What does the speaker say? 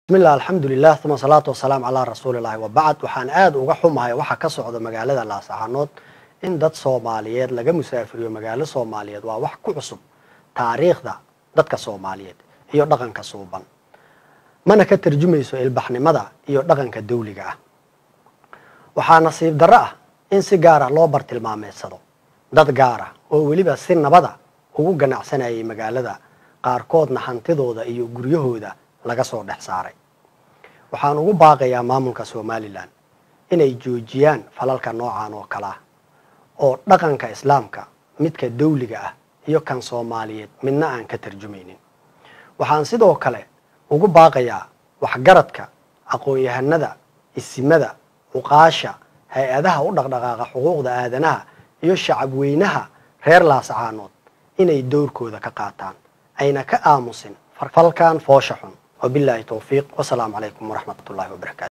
bismillah alxamdulilah uma salaatu wasalaamu calaa rasuulillahi wabacd waxaan aada uga xumahay waxa ka socda magaalada laascaanood in dad soomaaliyeed laga musaafiriyo magaalo soomaaliyeed waa wax ku cusub taariikhda dadka soomaaliyeed iyo dhaqanka suuban mana ka tarjumayso ilbaxnimada iyo dhaqanka dawliga ah waxaa nasiib darro ah in si gaara loo bartilmaameedsado dad gaara oo weliba si nabada ugu ganacsanayay magaalada qaarkoodna hantidooda iyo guryahooda laga soo dhex saaray waxaan ugu baaqayaa maamulka somalilan inay joojiyaan falalka noocan oo kale ah oo dhaqanka islaamka midka dawliga ah iyo kan soomaaliyeed midna aan ka tarjumaynin waxaan sidoo kale ugu baaqayaa waxgaradka aqoon-yahanada isimada cuqaasha hay-adaha u dhaqdhaqaaqa xuquuqda aadanaha iyo shacab weynaha reer laascaanood inay dowrkooda ka qaataan ayna ka aamusin falkan foosha xun wabilaahi towfiiq wasalaamu calaykum waraxmat ullahi wabarakatu